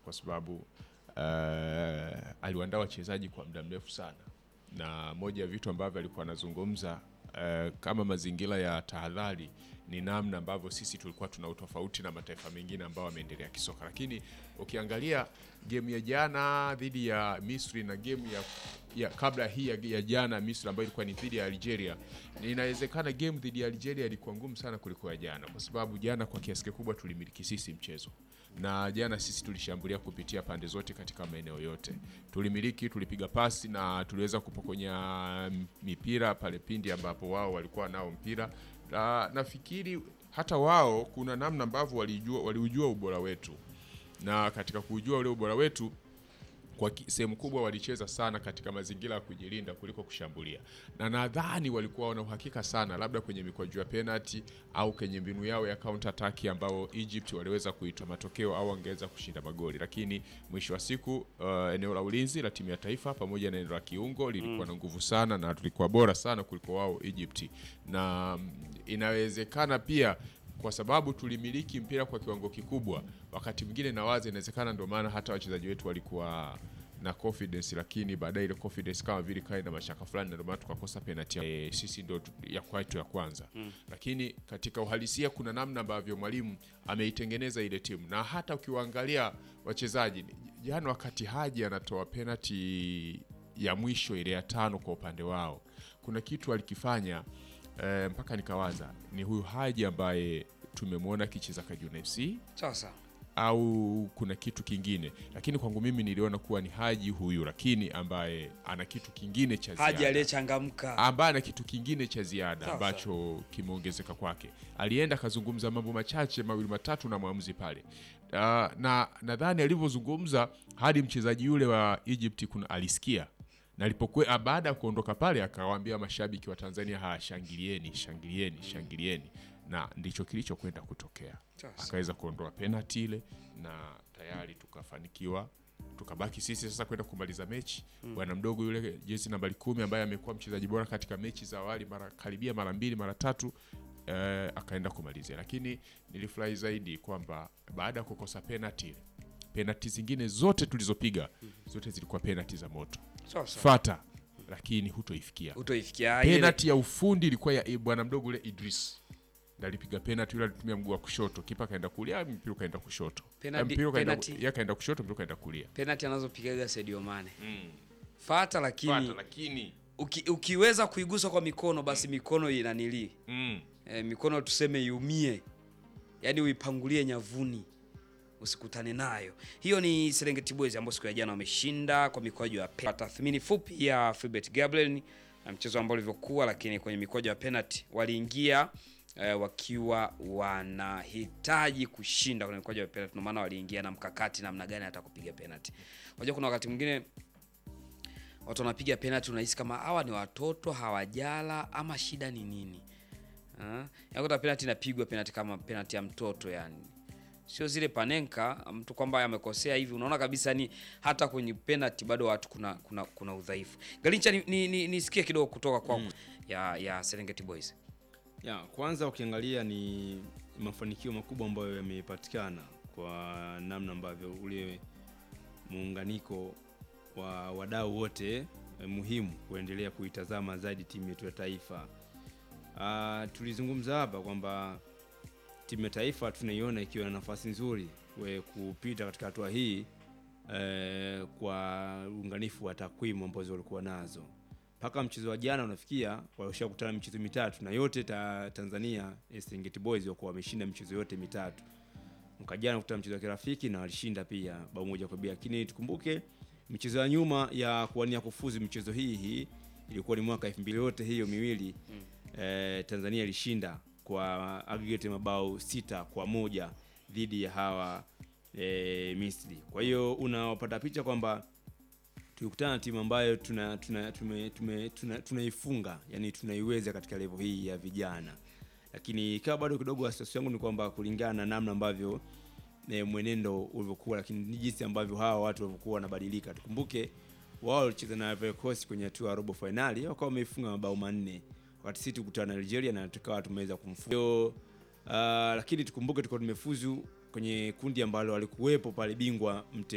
kwa sababu uh, aliwaandaa wachezaji kwa muda mrefu sana, na moja ya vitu ambavyo alikuwa anazungumza uh, kama mazingira ya tahadhari ni namna ambavyo sisi tulikuwa tuna utofauti na mataifa mengine ambao wameendelea kisoka, lakini ukiangalia game ya jana dhidi ya Misri na game ya, ya kabla hii ya, ya jana Misri ambayo ilikuwa ni dhidi ya Algeria, inawezekana game dhidi ya Algeria ilikuwa ngumu sana kuliko ya jana, kwa sababu jana kwa kiasi kikubwa tulimiliki sisi mchezo na jana sisi tulishambulia kupitia pande zote katika maeneo yote, tulimiliki, tulipiga pasi na tuliweza kupokonya mipira pale pindi ambapo wao walikuwa nao mpira na nafikiri hata wao kuna namna ambavyo walijua waliujua ubora wetu, na katika kujua ule ubora wetu kwa sehemu kubwa walicheza sana katika mazingira ya kujilinda kuliko kushambulia, na nadhani walikuwa wana uhakika sana, labda kwenye mikwaju ya penalty au kwenye mbinu yao ya counter attack ambao Egypt waliweza kuitoa matokeo au wangeweza kushinda magoli, lakini mwisho wa siku uh, eneo la ulinzi la timu ya taifa pamoja na eneo la kiungo lilikuwa na nguvu sana na tulikuwa bora sana kuliko wao Egypt, na inawezekana pia kwa sababu tulimiliki mpira kwa kiwango kikubwa, wakati mwingine nawaza inawezekana ndio maana hata wachezaji wetu walikuwa na confidence, lakini baadaye ile confidence kama vile kae na mashaka fulani, na ndio maana tukakosa penalty e, sisi ndio ya kwetu ya kwanza mm. Lakini katika uhalisia kuna namna ambavyo mwalimu ameitengeneza ile timu, na hata ukiwaangalia wachezaji jana, wakati Haji anatoa penalty ya mwisho ile ya tano kwa upande wao, kuna kitu alikifanya E, mpaka nikawaza ni huyu Haji ambaye tumemwona akicheza Kajuna FC sasa au kuna kitu kingine, lakini kwangu mimi niliona kuwa ni Haji huyu, lakini ambaye ana kitu kingine cha Haji ziada, aliyechangamka ambaye ana kitu kingine cha ziada ambacho kimeongezeka kwake. Alienda akazungumza mambo machache mawili matatu na mwamuzi pale, uh, na nadhani alivyozungumza hadi mchezaji yule wa Egypt kuna alisikia na alipokuwa baada ya kuondoka pale akawaambia mashabiki wa Tanzania haya, shangilieni shangilieni shangilieni, na ndicho kilichokwenda kutokea. Akaweza kuondoa penalti ile na tayari tukafanikiwa, tukabaki sisi sasa kwenda kumaliza mechi. Bwana mm. mdogo yule jezi nambari kumi ambaye amekuwa mchezaji bora katika mechi za awali mara karibia mara mbili mara tatu eh, akaenda kumalizia, lakini nilifurahi zaidi kwamba baada ya kukosa penalti ile penalti zingine zote tulizopiga zote zilikuwa penalti za moto Sasa. fata, lakini hutoifikia utoifikia ile penalti ya ufundi ilikuwa ya bwana mdogo ule Idris ndo alipiga penalti, yule alitumia mguu wa kushoto, kipa kaenda kulia, mpira kaenda kushoto, Penalti- mpira kaenda penalti- ya kaenda kushoto, mpira kaenda kulia. penalti anazopigaga Sadio Mane fata, lakini Fata, lakini uki, ukiweza kuigusa kwa mikono basi mikono inanilii mm, e, mikono tuseme iumie, yaani uipangulie nyavuni usikutane nayo. Hiyo ni Serengeti Boys ambao siku ya jana wameshinda kwa mikwaju ya penalty. Tathmini fupi ya Philbert Gabriel na mchezo ambao ulivyokuwa, lakini kwenye mikwaju ya penalty waliingia eh, wakiwa wanahitaji kushinda kwenye mikwaju ya penalty, ndio maana waliingia na mkakati namna gani hata kupiga penalty. Unajua kuna wakati mwingine watu wanapiga penalty unahisi kama hawa ni watoto hawajala ama shida ni nini? Ah, yakuta penalty inapigwa penalty kama penalty ya mtoto yani. Sio zile panenka mtu kwamba amekosea hivi, unaona kabisa ni hata kwenye penalty bado watu kuna kuna, kuna udhaifu. Galincha nisikie ni, ni, nisikie kidogo kutoka kwa ya ya Serengeti Boys. Ya, kwanza ukiangalia ni mafanikio makubwa ambayo yamepatikana kwa namna ambavyo ule muunganiko wa wadau wote eh, muhimu kuendelea kuitazama zaidi timu yetu ya taifa. Ah, tulizungumza hapa kwamba timu ya taifa tunaiona ikiwa na nafasi nzuri we kupita katika hatua hii eh, kwa uunganifu wa takwimu ambazo walikuwa nazo mpaka mchezo wa jana unafikia walishakutana michezo mitatu na yote ta, Tanzania eh, Serengeti Boys walikuwa wameshinda michezo yote mitatu. Mwaka jana kutana mchezo wa kirafiki na walishinda pia bao moja kwa bila, lakini tukumbuke michezo ya nyuma ya kuwania kufuzu michezo hii hii ilikuwa ni mwaka 2000 yote hiyo miwili eh, Tanzania ilishinda kwa aggregate mabao sita kwa moja dhidi ya hawa eh, Misri. Kwa hiyo unapata picha kwamba tulikutana na timu ambayo tuna tuna tume, tume, tuna, tunaifunga yani tunaiweza katika level hii ya vijana, lakini ikawa bado kidogo wasiwasi wangu ni kwamba kulingana na namna ambavyo e, mwenendo ulivyokuwa, lakini ni jinsi ambavyo hawa watu walivyokuwa wanabadilika. Tukumbuke wao walicheza na Ivory Coast kwenye hatua ya robo finali wakawa wameifunga mabao manne, wakati sisi tukutana na Algeria na tukawa tumeweza kumfunga. Hiyo, Uh, lakini tukumbuke tulikuwa tumefuzu kwenye kundi ambalo walikuwepo pale bingwa mte